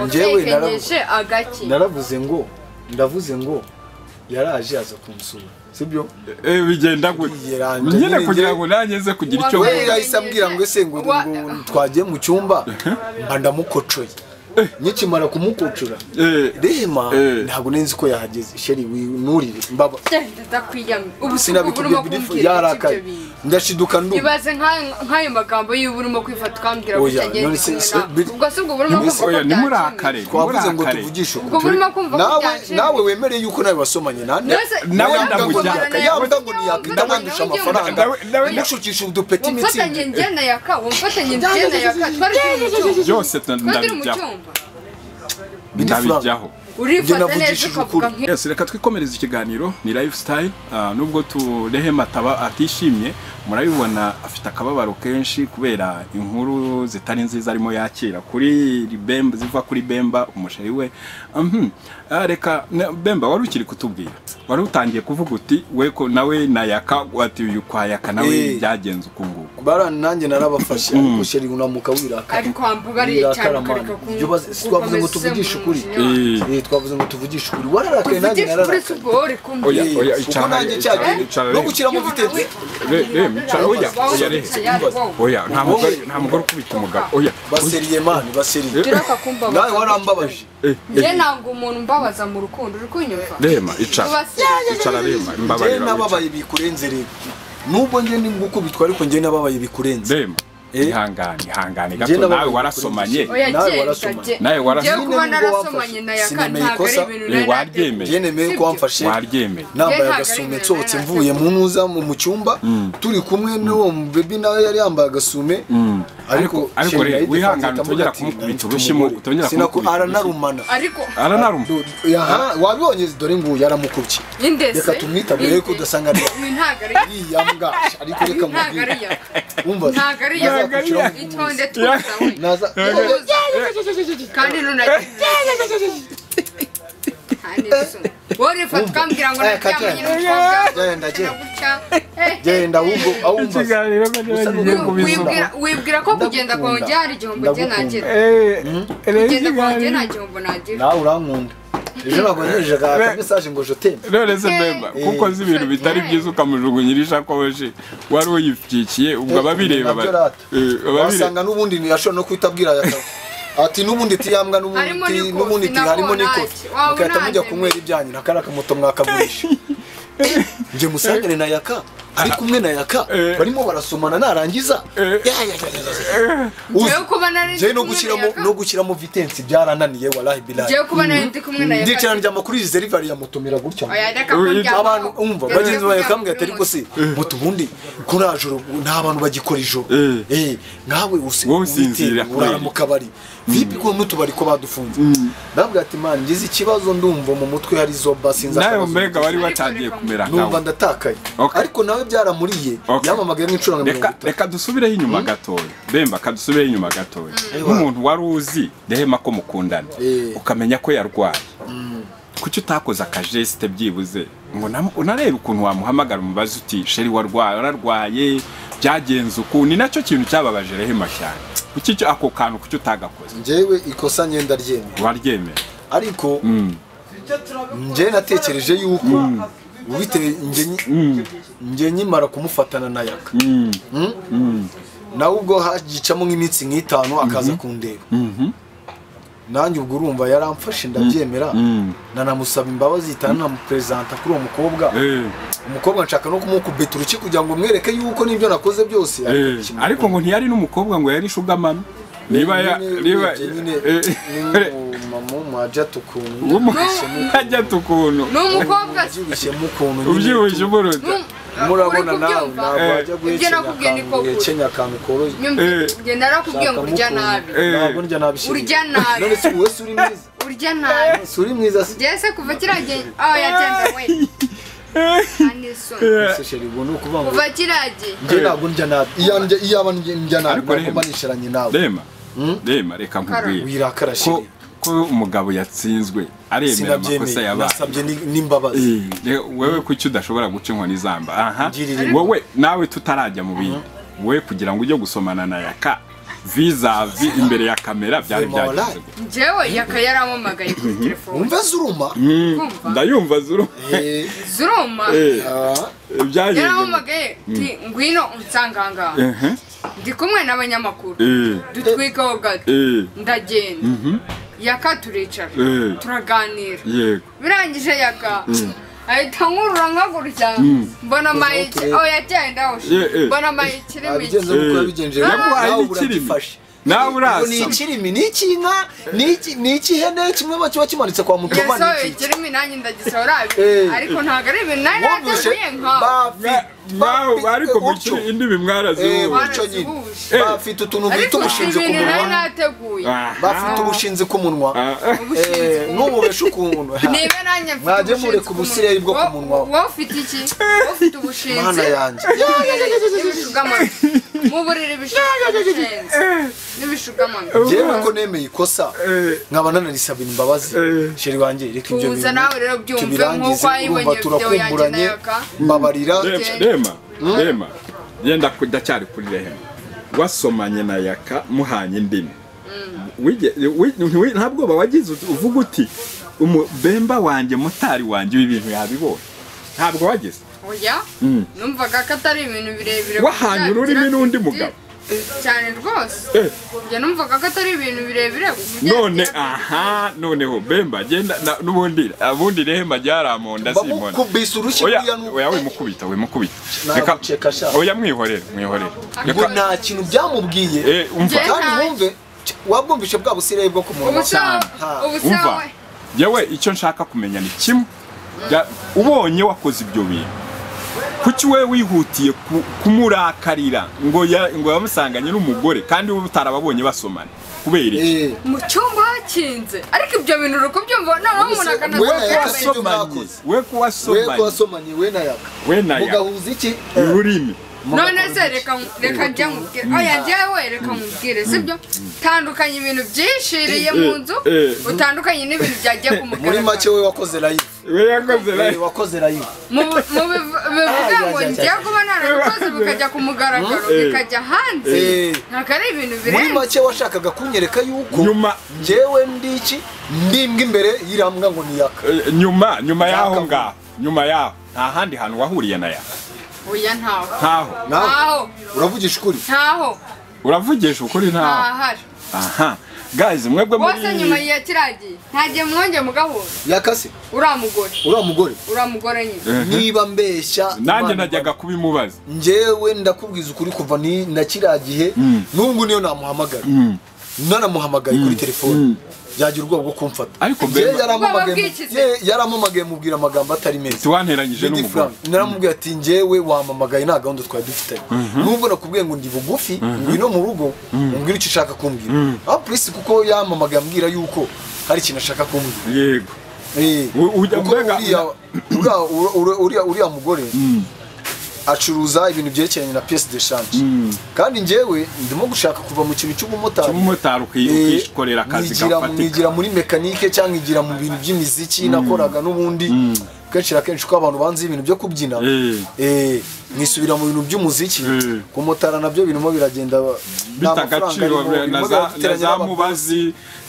Njyewe naravuze- wafekinyishe agaki naravuze ngo ndavuze ngo yaraje aza kunsura sibyo Eh, bigenda gutya Yiranje nyine nyine kugira njye- ngo nanjye nze kugira icyo Wawe- mvuga. we yahise ambwira ngo ese ngo Wa- ngo twagiye mu cyumba mba ndamukocoye nyikimara kumukocora Eh, rema Eh. ntabwo nenzi ko yahageze sheri winurire mbaba ndakwiyamye ubu ubu sinabikubwiye urimo birifu kumbwira iki yarakaye ibyo bintu ndashiduka ndumva ibaze nk'ayo- nk'ayo magambo y'ubu urimo kwifata ukambwira Oya, ko utagenze none se- kimwe se- nawe. bit- ubwo si ubwo burimo ntimu- kumva ko oya byakemuye. nimurakare twavuze ngo nimurakare. tuvugishe ubwo ukuri burimo kumva ko nawe byakemuye. nawe wemereye yuko nawe wasomanye nande Nose- Nawe Ntabwo ndamujya. umwana Yabwa yabwa yawe ngo ugiye ntiyakita nandusha umwana ugiye amafaranga umwana. Nawe- nawe- ndamushukisha udupeti mitsi wamfatanye njyana yaka wamfatanye njyana yaka twari turi mu cyumba byose tu- twari turi mu ndabijyaho cyumba ndabijyaho Njye urifata neza navugishije ukavuga ukuri. nk'iyo Yes, reka twikomereza ikiganiro ni lifestyle Ah, nubwo turehe ataba atishimye murabibona afite akababaro kenshi kubera inkuru zitari nziza arimo yakira kuri Bemba ziva kuri Bemba umusheri we Mhm. Ah, reka na- Bemba wari ukiri kutubwira wari utangiye kuvuga uti we ko nawe na yaka ati uyu kwa yaka nawe Eh. byagenze ukunguku barani nanjye narabafashe ariko sheri unamuka wirakara ari kwambuka ari cyane wirakara ukareka mani ku- Ibyo bazi- si twavuze ngo gukomeza tuvugishe usemura ukuri umujinya wawe. Eh. Eh, twavuze ngo tuvugishe ukuri wararakaye nanjye tuvugishe ukuri si nararakaye ugore kumbi Oya, Eh, oya, kuko icara, nanjye icara, cyagiye icara, no reba. gushyiramo vitete re re mwicara oya oya re oya nta mugore nta mugore ukubita umugabo oya baseriye mani baseriye turaka kumbabaza nawe warambabaje Eh, eh, njye ntabwo umuntu mbabaza mu rukundo uri kunyumva rema icara Tubasira. icara rema njyewe mbabarira wicara. nababaye bikurenze rero nubwo njye ndi gukubitwa ariko njyewe nababaye bikurenze rema Eh. ihangane ihangane Njye gato nababaye nawe kuri warasomanye iki oya Nawe genda warasoma. genda. Nawe warasoma. Njyewe kuba Nyine nibwo narasomanye wafashe. na yaka Sinemeye ntabwo ari ikosa. ibintu Eh, nari waryemeye. njye nemeye ko wamfashe waryemeye nambaye Njye agasume ntabwo ari nsohotse ibintu mvuye mu ntuza mu mu cyumba turi kumwe n'uwo mu bebi nawe yari yambaye agasume ariko ariko sheri rero yahita wihangane amfata utongera amufata kumukubita ati, "Mfite urushyi mu- umugore." utongera Sinaku- kumukubita urushyi. aranarumana ariko aranaruma Do- yaha, wabibonye dore nguyu yaramukubye indese reka tumwitabire ko udasanga ari Ni ntabwo ari iriya mbwa ariko reka ntabwo ari mubwire yaka wumva ntabwo ari yaka Ntabwo ari yaka. itonde tuza we naza Tuza. kandi nunagi wari ufatwa mbwira ngo Eh, naryamanye n'umukobwa Kajya. genda genda gutya Eh, genda ahubwo ahumva ikiganiro Usa kagerageje n'umuntu kubizuma wibwira wibwira ko kugenda kwawe Ndagukunda. byari igihombo njye nagira kugenda kwawe njye nta gihombo nagira nawe urankunda ejo nagonyereje Re- aka mesaje ngo joteme none se mbemba Eh. kuko nzi ibintu bitari byiza ukamujugunyira ishakoshi wari uyipfikiye ubwo Eh, ababireba nabyo ba- rata. eh, ababireba wasanga n'ubundi ntiyashobora no kuhita abwira yaka ati n'ubundi tiyambwa n'ubundi Harimo ti- n'ikofi, n'ubundi ti nabwo harimo nanjye. n'ikofi Waba mugahita mujya unanjye kunywera ibyanyu nakariya kamoto mwakagurisha njye musangane na yaka ari kumwe na yaka Eh. barimo barasomana narangiza Eh. Ya, ya, ya, ya, ya, ya. Uzi, Njyewe kuba nari ndi njyewe no kumwe na gushyiramo Yaka. no gushyiramo vitensi byarananiye warahi birayi njyewe kuba nari ndi kumwe na ndikirana yaka njya amakuru delivery ya moto miragucya oya reka kuryama abantu umva bagenzi bawe kambwe ati ariko se mutu ubundi kuna joro nta bantu bagikora ijoro Eh. eh nkawe usi Wowe usinzira witera, urara kweli. mu kabari vipi ko n'utubari ko badufunze ndabwira ati man ngize ikibazo ndumva mu mutwe hari zoba sinzi nawe akabazo. mbega bari batangiye kumera numva nkawe ndatakaye Okay. ariko nawe byaramuriye Okay. yamamagaye nk'inshuro nka mirongo reka itatu reka dusubireho inyuma gatoya bemba kadusubireho inyuma gatoya nk'umuntu wari uzi ndahema ko mukundana Eh. ukamenya ko yarwaye kuki utakoze akajesite byibuze ngo namu- unarebe ukuntu wamuhamagara umubazi uti sheri warwaye wararwaye byagenze uku ni nacyo kintu cyababaje rehema cyane kuki icyo- ako kantu kuki utagakoze njyewe ikosa ngenda ryemera waryemera ariko Mm. njyewe natekereje yuko bitewe njye njye nkimara kumufatana na yaka Mm. nawe ubwo hagicamo nk'iminsi nk'itanu akaza kundeba Mhm. nanjye ubwo urumva yaramfashe ndabyemera Mm. nanamusaba imbabazi ihita nanamuperezanta kuri uwo mukobwa Eh. umukobwa nshaka no kumukubita uruki kugira ngo mwereke yuko n'ibyo nakoze byose Eh, kimwe. ariko ngo ntiyari n'umukobwa ngo yari ishugamami niba ya Nyine niba urebye nyine Eh, n'umumama w'umwajat ukuntu umukajya tukuntu ni umukobwa ubyibushyemo ukuntu nyine ubyibushye umuruta murabona nawe nawe ntabwo wajya Eh. Ibyo nakubwiye ni guhekenya ko akantu wekenya akantu koroshye njye narakubwiye ngo urya nabi Eh. ntabwo ndya nabi shimwe. Urya nabi. none se wowe si uri mwiza urya nabi si uri mwiza se njyewe se kuva kiriya gihe aho yagenda we kandi isoni Ese sheri ubu ni ukuvuga ngo kuva kiriya gihe njye ntabwo ndya nabi iya ndya iyaba ndya ndya nabi Ariko ntabwo reba. mba nisharanye nawe rema rema reka nkubwire wirakara ko sheri ko umugabo yatsinzwe aremera amakosa sinabyemeye yabaye nasabye ni- n'imbabazi Eh, rero wewe kuki udashobora guca inkoni zamba aha Ngirira impuhwe. wowe nawe tutarajya mu bindi wowe kugira ngo ujye gusomana na yaka vizavi imbere ya kamera byari Rema warai. byagenze gute? njyewe yaka yaramamagaye kuri telefone wumve zuruma kumva ndayumva zuru Eh, zuruma Eh, ah, byagenze gute? yaramamagaye ti ngwino unsanga aha ngaha Ehe. ndi kumwe n'abanyamakuru Eh, dutwikaho gato eh, ndagenda yaka turicara Eh. turaganira yego birangije yaka ahita nkurura nkaguruka mbona mayike turebe. aho yagenda Eh, eh. mbona mayike irimo abigenza iki nk'uko Eh. yabigenje Yaguhaye nawe n'ikirimi. uragifashe nawe Ngo ni urasa ikirimi ni icy'inka ni iki- ni ik'ihene kimwe ba- kiba kimanitse kwa mutoma ni yasohoye iki ikirimi nanjye ndagisora Eh. ariko ntabwo ari ibintu nari wumvise nateguye nkawe Mwa- mwawe ariko bafite mukiri indi Eh, bimwaraziwe muco nyine Barazihuje. bafite utuntu bita ariko si ubushinzi ku ibintu nari munwa nateguye bafite ubushinzi ku munwa Eh, ntububeshe ukuntu niba nanjye mfite Mwajye mureka ubusiriya bwo ku wo- munwa. wowe ufite iki wowe ufite mana ubushinzi yanjye n'ibishugamano mu buriri bishugamano n'ibishugamano yewe ko nemeye ikosa nkaba nanarisaba imbabazi Eh. sheri wanjye reka ibyo Tuza nawe rero byumve nk'uko wayibonye video yanjye urumva na turakumburanye yaka. mbabarira rema rema yenda kudacyari kuri rehema wasomanye na yaka muhanye indimi Wige- wi- ntiwi- nta bwoba wagize uti- uvuga uti "Umu- bemba wanjye motari wanjye ibi bintu yabibonye ntabwo wagize oya Mm. numvaga ko atari ibintu birebire Wahanye kugira- ururimi kugira- n'undi mugabo? cyane rwose Eh. njye numvaga ko atari ibintu birebire kugira- none aha noneho bemba genda na- n'ubundi ubundi rehema ryaramonda simona bakukubise urushyi oya kuriya nu- oya wimukubita wimukubita Naguceka sha. oya mwihorere mwihorere ngo reka nta kintu byamubwiye eh, umva Njye- kandi wumve ch- wabwumvishe bwa busire bwo ku munwa ubu sawa Ha. ubu sawa umva yewe icyo nshaka kumenya ni kimwe Ya- ubonye wakoze ibyo bintu kuki we wihutiye ku- kumurakarira ngo ya- ngo yamusanganye n'umugore kandi wowe utarababonye basomana kubera iki Eh, mu cyumba hakinze ariko ibyo bintu uri kubyumva noneho umuntu Ubuse- akanavuga wenda ko yasomye. yambaye- wasomanye byakoze. we we ko kuwasomanye wasomanye we na yaka we na ya mugahuza iki ururimi none se reka reka njya nkubwire oya njyewe reka nkubwire sibyo tandukanye ibintu byishiriye mu nzu eh. utandukanye n'ibintu byagiye ku muri make mugaragaro we wakoze live we yakoze we live wakoze live mu mu biv- bivuga ngo njya kuba narakoze bikajya ku mugaragaro Eh. bikajya hanze Eh. ntabwo ari ibintu muri birenze make washakaga kunyereka yuko nyuma njyewe ndi iki ndi imbwa imbere y'irambwa ngo ni yaka eh, nyuma nyuma y'aho Yakavuye. ngaho nyuma y'aho nta handi hantu wahuriye na ya oya ntaho ntaho ntaho uravugisha ukuri ntaho uravugisha ukuri ntaho ntahari aha guys mwebwe muri bose nyuma ya kiragiye ntagiye mwongeye mugahura yakase uriya mugore uriya mugore uriya mugore nyine Mhm. niba mbeshya nanjye Imana- najyaga kubimubaza njyewe ndakubwiza ukuri kuva ni na kiriya gihe n'ubu niyo namuhamagara naramuhamagaye kuri telefoni yagira ubwoba bwo kumfata Ariko Njyewe Bemba- yarampamagaye mu- Ubwoba bw'ikize. ye- yarampamagaye mubwira amagambo atari meza tiwanteranyije Lady n'umugore Frank, naramubwiye ati njyewe wampamagaye nta gahunda twari dufitanye nubwo nakubwiye ngo ndi bugufi ngwino mu rugo umbwire icyo ushaka kumbwira aho polisi kuko yampamagaye ambwira yuko hari ikintu ashaka kumbwira yego Eh, U- ujya kuko mbega- uriya- uriya- uriya- uriya- uriya mugore acuruza ibintu byerekeranye na piyesi de shanje kandi njyewe ndimo gushaka kuva mu kintu cy'ubumotari cy'umumotari uki- Eh, ukikorera akazi nkigira- gafatika nkigira muri mekanike cyangwa nkigira mu bintu by'imiziki nakoraga n'ubundi kenshi na kenshi ko abantu banze ibintu byo kubyina Eh. eh, nisubira mu bintu by'umuziki Eh. kumotara nabyo birimo biragenda nta bita mafaranga agaciro arimo, birimo na za- na birateranya za n'aba- mubazi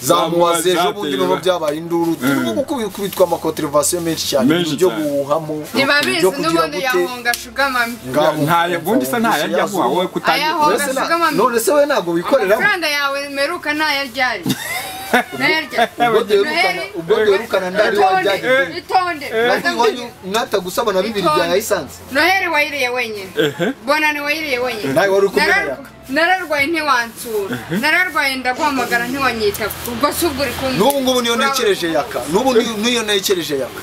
zamubaze za ejo bundi niho mubazi, byabaye induru turimo gukubitwa amakoterevasiyo menshi cyane Menshi ibintu byo cyane. guhuhamo ntibabizi ibyo kugira n'ubundi gute yahonga shugamami ngaho ntaye ubundi se ntayo ajya guha wowe Ayaho. kutangira Mbese na- Gasugama- none se we ntabwo wikoreramo amafaranga yawe meruka ntayaryari ntayaryari ubwo duherukana ubwo duherukana ndari wajyagiye itonde itonde Nari iwanyu mwatagusaba na bibiri bya lisansi noheri wayiriye wenyine bonani wayiriye wenyine Nawe wari ukomeye Narar- yaka. nararwaye ntiwansura nararwaye ndaguhamagara ntiwanyita ubwo si ubwo uri kumwe n'ubu ngubu niyo Urabe- ntekereje yaka n'ubu niyo- niyo ntekereje yaka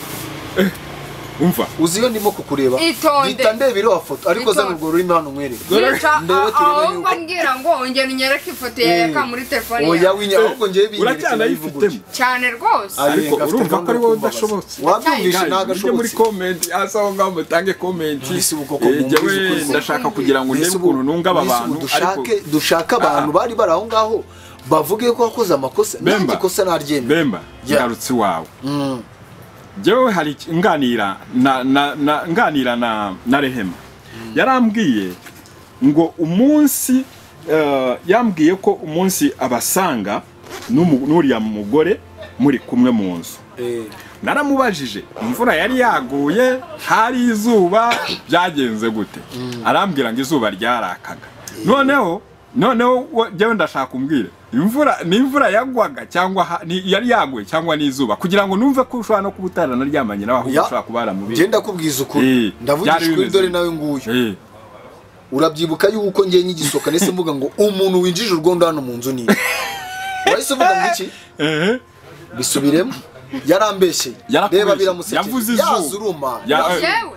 umva uzi iyo ndimo kukureba Itonde. mpita ndeba iriya foto ariko Itonde. zana urwo rurimi hano nkwereke Yica ndebe a- turebe ahubwo yuko ambwira ngo ongera unyereke ifoto ya yaka muri telefone oya yawe winya ahubwo ngewe binyereke uracyanayifitemo cyane rwose Ari- ariko gafite urumva ko gahunda ari wowe yo kumbabaza. udashobotse wabyumvishe Guys, ntabwo mujye muri ashobotse komenti hasi aho ngaho mutange komenti Mbese ubu koko Eh, mwumvise njyewe ukuri koko. ndashaka kugira ngo ndebe Mbese ubu- ukuntu nunga aba mbese ubu bantu ariko dushake dushake abantu bari bari aho ngaho bavuge ko wakoze amakosa Bemba. nanjye ikosa naryemera bemba Yeah. ngarutse iwawe njyewe hari iki- nganira na na na nganira na na rehema yarambwiye ngo umunsi eh, yambwiye ko umunsi abasanga n'umu- n'uriya mugore muri kumwe mu nzu Eh, naramubajije imvura yari yaguye hari izuba byagenze gute arambwira ngo izuba ryarakaga noneho noneho we- njyewe ndashaka umbwire imvura ni imvura yagwaga cyangwa ha- ni- yari yaguye cyangwa ni izuba kugira ngo numve ko ushobora no kuba utaranaryamanye nawe ahubwo ya, ushobora kuba njye waramubiri ndakubwiza Eh, ukuri byari ndavugisha ukuri bimeze dore gute? nawe nguyu Eh, urabyibuka yuko ngiye nyigisoka ndetse mvuga ngo umuntu winjije urwondo hano mu nzu ni wahise uvuga ngo iki eh, bisubiremo yarambeshyeye Yarakubeshye. reba biramuseke Yavuze izuba. yazuruma ya- eh, yewe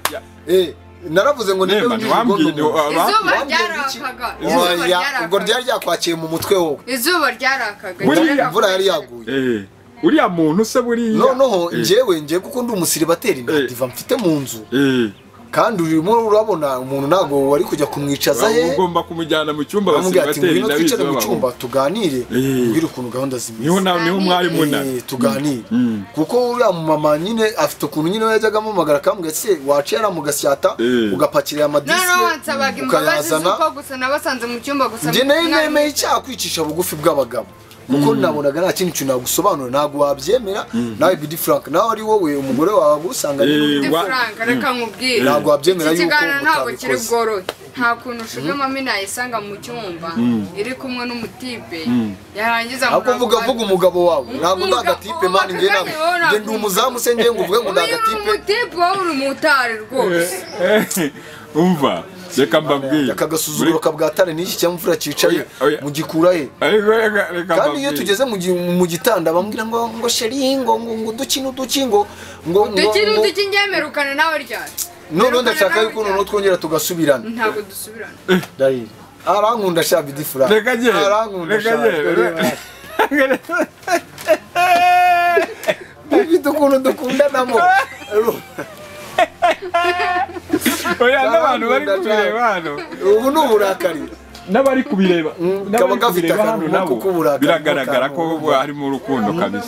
Eh, naravuze ngo nibyo Nemba, winjije urwondo ntiwambwiye- mu nzu Ba- izuba Wambwira iki? ryarakaga izuba Oya, ubwo ryarakaga ryari ryakwakiye mu mutwe wowe izuba ryarakaga Buriya ryarakaga. imvura yari yaguye eh, uriya muntu se buriya noneho eh, njyewe njyewe kuko ndi umusiribateri nta Eh. diva mfite mu nzu eh, kandi urimo urabona umuntu ntabwo wari kujya kumwicaza he ugomba kumujyana mu cyumba amubwira ati basigatera ngwino inda twicare mu bizabaho cyumba tuganire Eh. ubwire ukuntu gahunda zimeze niho na niho mwari munani Eh, tuganire kuko uriya mumama nyine afite ukuntu nyine yajyaga amuhamagara akambwira se waciye ariya mu gasyata Eh. ugapakira aya noneho madisike wansabaga imbabazi ukayazana z'uko gusa nabasanze mu cyumba gusa njye nayo mwari nemeye mwicaye. icyaha kwicisha bugufi bw'abagabo kuko nabonaga nta kindi kintu nagusobanura ntabwo wabyemera nawe bidi frank nawe ari wowe umugore wawe agusanganye Eh, n'undi Ndi wa- Frank, reka nkubwire ntabwo wabyemera iki yuko kiganiro ntabwo kiri utabikoze bworohe nta kuntu ushuge mami nayisanga mu cyumba iri kumwe n'umutipe yarangiza ahubwo muravuga- vuga vuga umugabo wawe ntabwo ndi Umugabo- agatipe mani njye ntabwo Kagame, wowe njye ndi umuzamu se njye ngo uvuge ngo ndi uyu ni agatipe umutipe wowe uri mutari rwose umva reka mbabwire aka gasuzuguro kabwatane n'iki cyamfura cyicaye Oya, oya. mugikura he Ariko reka reka kandi iyo mbabwire. tugeze mu gi- mu gitanda bambwira ngo ngo sheri ngo ngo ngo uduki n'uduki ngo ngo ngo dukiri ngo- duki ngemerukana nawe ryari noneho Mperukana ndashaka nawe yuko ryari? noneho twongera tugasubirana ntabwo dusubirana Dahil. Arankunda sha bidi fura. reka njye Arankunda reka sha. njye Bidi ukuntu dukundanamo. oya n'abantu bari kubireba hano Ubu ni uburakari. n'abari kubireba Mm, n'abari kaba gafite kubireba akantu hano nabo nako k'uburakari, biragaragara ko n'akantu- harimo urukundo kabisa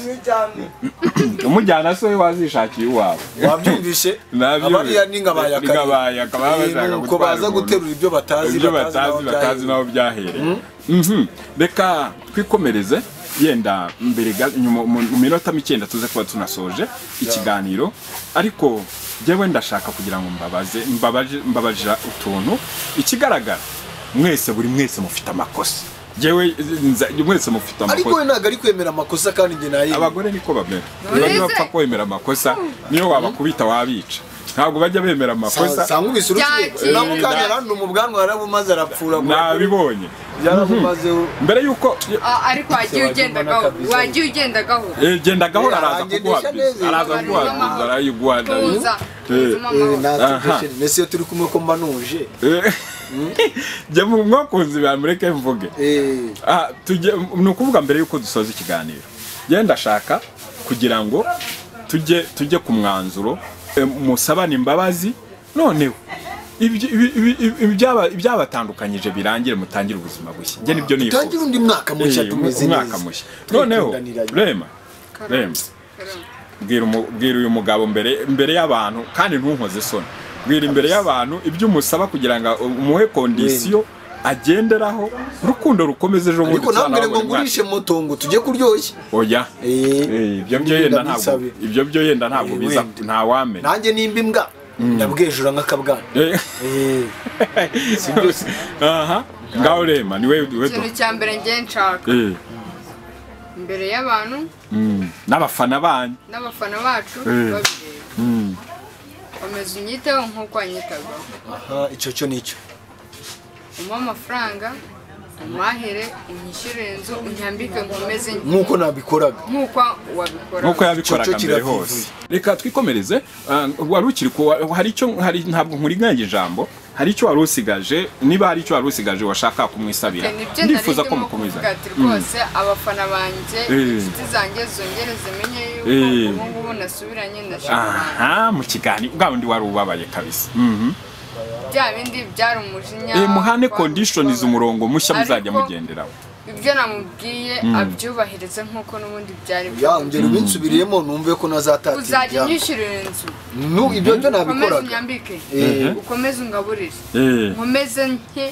umujyana se we wazishakiye iwawe Wabyumvishe? Nabyumvise. Abariya ni nka bayakari. Ni nka bayakari, baba bashaka Ni uko gutwara baza umuntu. guterura ibyo batazi ibyo batazi naho batazi byahereye. naho byahereye Mhm. reka twikomereze yenda mbere ga- nyuma- mu mu minota mike tuze kuba tunasoje ikiganiro ariko njyewe ndashaka kugira ngo mbabaze mbabaje- mbabajira utuntu ikigaragara mwese buri mwese mufite amakosa njyewe nza- mwese mufite Ariko amakosa we ntabwo ari kwemera amakosa kandi njye nayemera. abagore niko bamera niba Ese- ntibapfa kwemera amakosa niyo wabakubita wabica ntabwo bajya bemera amakosa Sanga ubise urukiye. Byakira. Nabo kandi yaranduma ubwanwa yarabumaze arapfura. nabibonye Yarabumazeho. mbere yuko Ah, ariko wagiye ugendagaho wagiye ugendagaho Eh, genda gahora Eh, araza arangendesha kuguhatiza neza. araza kuguhatiza arayiguhatiza tuza tuza Eh, mama natwe Nese iyo turi kumwe ko mba nuje. jya mu mwakunzi bamureke mvuge Eh. Ah, tujye ni ukuvuga mbere yuko dusoza ikiganiro njye ndashaka kugira ngo tujye tujye ku mwanzuro eh, musabane imbabazi noneho ibyo- ibi- ibi- ibi- ibyaba- ibyabatandukanyije birangire mutangire ubuzima bushya njye nibyo nifuza Tangira undi mwaka mushya Eh, tumeze neza. umwaka mushya noneho Twitunganiranye. rema rema bwira umu- bwira uyu mugabo mbere mbere y'abantu kandi ntunkoze isoni bwira imbere y'abantu ibyo umusaba kugira ngo umuhe kondisiyo agenderaho urukundo rukomeze ejo bundi ariko tuzanabone nambwire ngo umwana. ngurishe moto ngo tujye kuryoshya oya Eh, Eh, ibyo byo wenda yenda ntabwo bisabe. ibyo byo yenda ntabwo Eh, biza wenda. nta wamenya nanjye nimba imbwa ndabwejura nk'akabwana Eh, Eh, aha ngaho rema niwe we do ikintu cya mbere ngiye nshaka Eh, imbere y'abantu mm, n'abafana banyu n'abafana bacu Eh. babireba Mm. komeza unyiteho nk'uko wanyitagaho aha, icyo cyo nicyo umuhe amafaranga umahere unyishyurire inzu unyambike nkomeze nk'uko nabikoraga nk'uko wabikora nk'uko yabikoraga Cyo- cyo mbere kiravuye. hose reka twikomereze ah, wari ukiri ku hari icyo hari ntabwo nkuriganya ijambo hari icyo wari usigaje niba hari icyo wari usigaje washaka kumwisabira nibyo ndifuza ko ndimo kuvuga mukomeza ati rwose abafana banjye Eh. inshuti zanjye zongere zimenye Eh. yuko ubu ngubu nasubiranye ndashaka aha mu kiganiro bwa wundi wari ubabaye kabisa Mhm. bya bindi byari umujinya Eh, muhane kwa- conditionize umurongo mushya muzajya Ariko- mugenderaho ibyo namubwiye abyubahirize nk'uko n'ubundi byari ya ngera ibinsubiriyemo numve ko nazatatira uzajya ibyanyu. unyishyurira inzu Nu, ibyo byo ukomeze nabikoraga unyambike Eh, ukomeze ungaburire Eh, nkomeze nke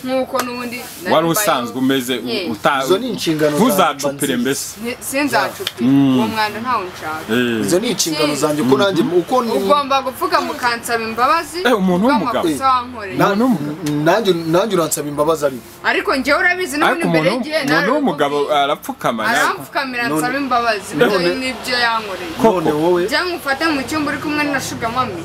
nk'uko n'ubundi nari wari mbayeho. usanzwe umeze Ye. uta- Izo ni inshingano za- ntuzacupire za- mbese Nti- sinzacupira uwo mwanda ntawo nshaka Eh. izo ni inshingano zanjye uko nanjye uko ni- ugomba gupfuka mukansaba imbabazi Eh, umuntu w'umugabo. bw'amakosa wankoreye na- Umuntu w'umugabo. nanjye nanjye uransaba imbabazi ariko ariko njyewe urabizi n'ubundi ariko mbere umuntu y'igihe umuntu w'umugabo arapfukama arapfu- arampfukamira ansaba imbabazi bitewe None- n'ibyo yankoreye Koko. none wowe cyangwa ufate mu cyumba uri kumwe na shuga mami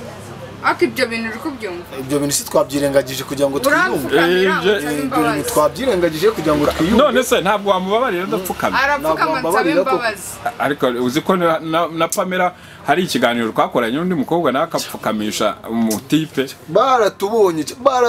ariko ibyo bintu uri kubyumva ibyo bintu si twabyirengagije kugira ngo twiyumve urampfukamira Eh, ibyo- ansaba ibyo bintu imbabazi twabyirengagije kugira ngo twiyumve none se ntabwo wamubabarira adapfukamye arapfukama Ntabwo ansaba mbabarira koko. imbabazi ariko uzi ko na, na, na pamela hari ikiganiro twakoranye n'undi mukobwa nawe akapfukamisha umutipe baratubonye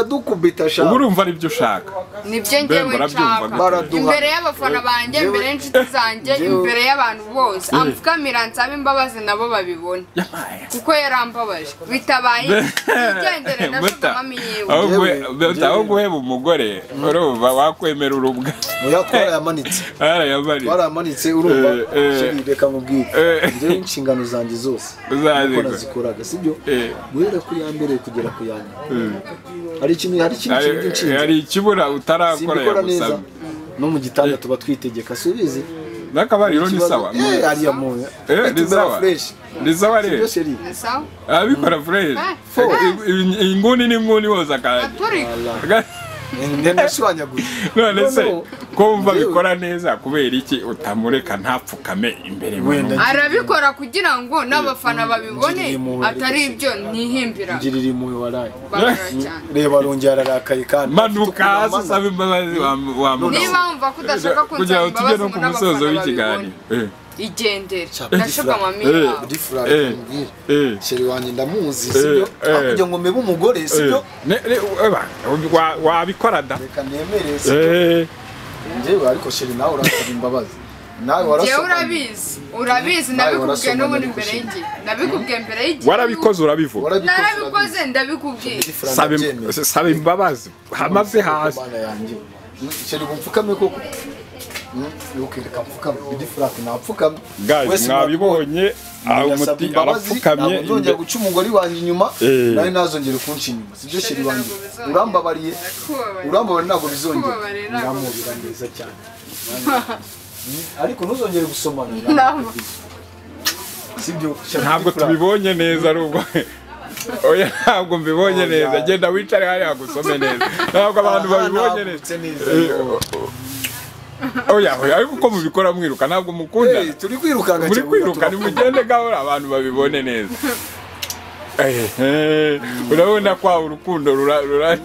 baradukubita sha uba urumva ari byo ushaka nibyo Mbembe ngewe urabyumva nshaka gute? Baraduha. imbere y'abafana banjye Ngewe- imbere y'inshuti zanjye Ngewe- imbere y'abantu bose amfukamira ansaba imbabazi nabo babibone yamaye kuko yarambabaje bitabaye ayi yigendere ndavuga mami yewe Yewe, aho yewe. guheba umugore urumva wakwemera urubwa muyakora yamanitse yarayamariye twaramanitse urumva Eh, eh. sheri reka nkubwire Eh. rero inshingano zanjye zose Uzazikora. nuko nazikoraga sibyo Eh. guhera ku ya mbere kugera ku ya nyuma hari ikintu hari ikintu Hari- kintu nshinzwe hari ikibura utarakora simbikora neza yagusabye no mu gitanda tuba twitegeka subizi n'akabariro ni Ikibazo- sawa eh ariya muntu Eh, ni tumera sawa fresh ni sawa sibyo rero sheri sawa abikora fureshi Fo. inguni n'inguni wose akajya turi ndanashwanyaguye none se No, no. ko wumva Yewe. bikora neza kubera iki utamureka ntapfukame imbere Wenda y'umuntu arabikora kugira ngo n'abafana babibone Ngirira impuhwe. atari ibyo ntihimbira ngirira impuhwe waraye Babura cyane reba arongera ararakaye kandi manuka hasi usaba imbabazi wa- wamuha niba wumva ko udashaka kugira kunsaba ngo tujye imbabazi no ngo ku musozo n'abafana babibone w'ikiganiro Eh, igendere Cyabwe ndashuka gifura. mami Eh. yawe difurari Eh. mubwire eh. sheri wanjye ndamuzi sibyo eh. hakurya ngo mbe umugore sibyo Ne- ne- eba, wa- wabikora da reka nemereye sibyo Eh, njyewe ariko sheri nawe urasaba imbabazi nawe njyewe warasobanuye urabizi urabizi Nawe nabikubwiye warasobanuye n'ubundi gusa. mbere y'igihe nabikubwiye mbere y'igihe warabikoze urabivuga warabikoze narabikoze ndabikubwiye Saba im- urabyemeye saba imbabazi hamaze hasi Mana yanjye. Sheri ngo mfukame koko ukireka mfukame idifurati napfukame Guys, mwabibonye ah, umuti abapfukamye nongera guca umugore wanjye inyuma Eh. nawe ntazongere kunca inyuma sibyo sheri wanjye bizongera. urambabariye Ndakubabarira. urambabariye ntabwo bizongera Ndakubabarira ntabwo ndamubira neza cyane ariko ntuzongere gusomana Ntabwo. sibyo ntabwo tubibonye neza arubwo oya ntabwo mbibonye Oya. neza genda wicare hariya gusome neza ntabwo abantu babibonye neza oya oya ariko uko mubikora mwiruka ntabwo mukunda turi kwirukanka muri cyane, kwiruka turakunda. nimugende gahora abantu babibone neza Ehe, urabona kwa urukundo rura- rura-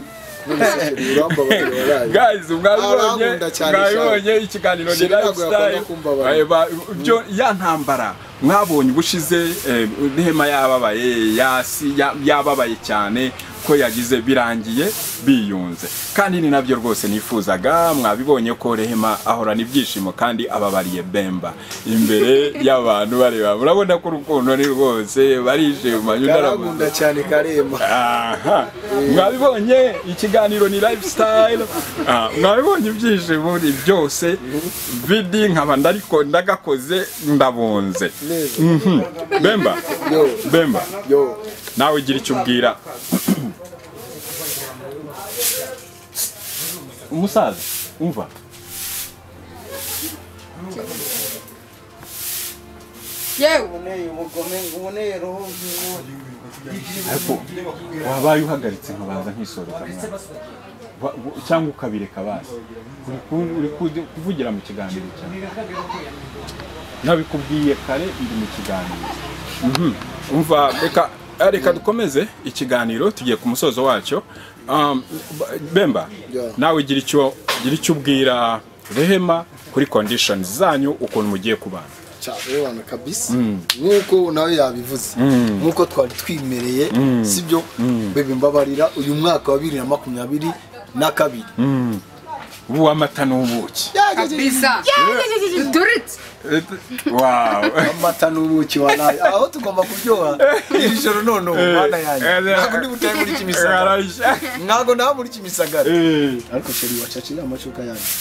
urambabarira waraye guys mwabibonye Arankunda cyane mwabibonye ikiganiro ni Sheri ntabwo lifestyle yakunda kumba abantu. Eh, ba- ibyo ya ntambara mwabonye ubushize eh, ihema yababaye yasi ya- yababaye cyane ko yagize birangiye biyunze kandi ni nabyo rwose nifuzaga mwabibonye ko rehema ahorana ibyishimo kandi ababariye bemba imbere y'abantu bareba murabona ko urukundo ni rwose barishima nyunarabona Karakunda cyane karema aha mwabibonye ikiganiro ni lifestyle Ah, mwabibonye ibyishimo ni byose bidi nkaba ndariko ndagakoze ndabunze neza Mhm. bemba yo bemba yo nawe gira icyo ubwira umusaza umva yewe uboneye ubugome ngo uboneye roho nk'uwo ariko wabaye uhagaritse nkabanza nkisoreza mwana Wa- wa- cyangwa ukabireka basi Uri ku- uri ku- kuvugira mu kiganiro cyane nabikubwiye kare ndi mu kiganiro umva reka eh, reka dukomeze ikiganiro tugiye ku musozo wacyo Um, b- bemba Yeah. nawe gira icyo gira icyo ubwira rehema kuri condition zanyu ukuntu mugiye kubana cyabana kabisa nk'uko nawe yabivuze nk'uko twari twimereye sibyo bebe mbabarira uyu mwaka wa bibiri na makumyabiri na kabiri ubu amata n'ubuki kabisa duturitse wow amata n'ubuki waraye aho tugomba kuryoha iri joro none ubu mwana yanjye Eh, eh, ntabwo ndi butahe muri kimisagara ntabwo naba muri kimisagara Eh. ariko sheri wacaciye amacuka yanjye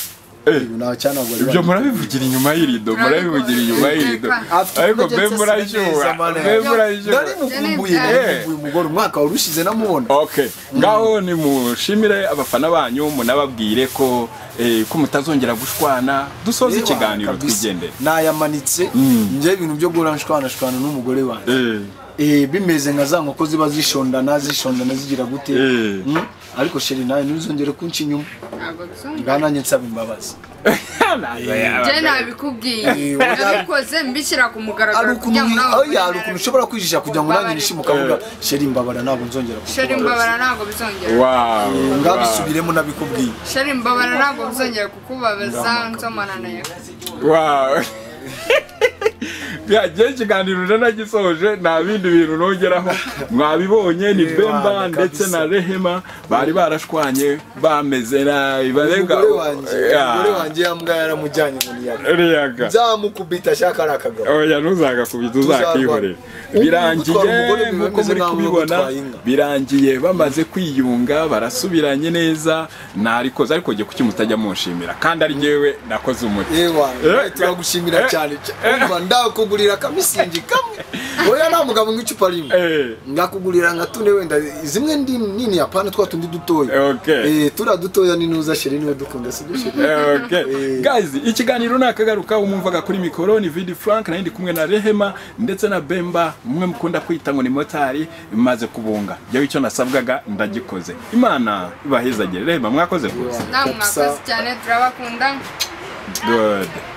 Eh. ibi nta cyanagwa ibyo murabivugira inyuma y'irido murabivugira inyuma y'irido ariko mbe murashyuha mbe murashyuha nari mukumbuye nari mukumbuye umugore umwaka wari ushize namubona okay ngaho nimushimire abafana banyu munababwire ko eh, ko mutazongera gushwana dusoze Ewa, ikiganiro kabisa. twigendere nayamanitse njye ibintu byo guhora nshwanashwana n'umugore wanjye Eh, Eh, bimeze nka za nkoko ziba zishondana zishondana zigira gute Eh. Mm, ariko sheri nawe ntuzongere kunca inyuma ntabwo bisumba ngaho nanjye nsaba imbabazi njye nabikubwiye Eh, nabikoze mbishyira ku ari mugaragaro ukuntu kugira ngo nawe oya, hari ukuntu ushobora kwijisha kugira ngo nanjye nishime ukavuga sheri mbabara ntabwo nzongera kukubabaza." sheri mbabara ntabwo bizongera wow ngaho wow, bisubiremo nabikubwiye sheri mbabara ntabwo bizongera kukubabaza nsomana nawe wow byagiye ikiganiro rero nagisoje nta bindi bintu nongeraho mwabibonye ni bemba ndetse na rehema bari barashwanye bameze nabi barenga umugore wanjye Yeah. umugore wanjye yambwa yaramujyanye mu muyaga Riyaga. nzamukubita ashaka ari akagabo oya ntuzagakubita uzakikorera Ubu birangiye gutwara umugore biba nk'uko bimeze muri nk'aho kubibona gutwara inka. birangiye bamaze kwiyunga barasubiranye neza ntarikoze ariko jye kuki mutajya munshimira kandi ari jyewe nakoze umuti yewe Eh, wanjye turagushimira eh, cyane umva ndakugurira akamusingi kamwe oya nta mugabo nk'icupa rimwe Eh. ndakugurira nka tune wenda zimwe ndi nini apana twa tundi dutoya Okay. Eh, turiya dutoya ni nuza sheri niwe dukunda si byo sheri Okay. Eh. Guys, ikiganiro nakagaruka umumvaga kuri mikoro ni Vidi Frank nari ndi kumwe na Rehema ndetse na Bemba mwe mukunda kwita ngo ni motari imaze kubunga. Jyewe icyo nasabwaga ndagikoze. Imana ibahezagire. Rehema mwakoze rwose. namwe mwakoze cyane turabakunda Good.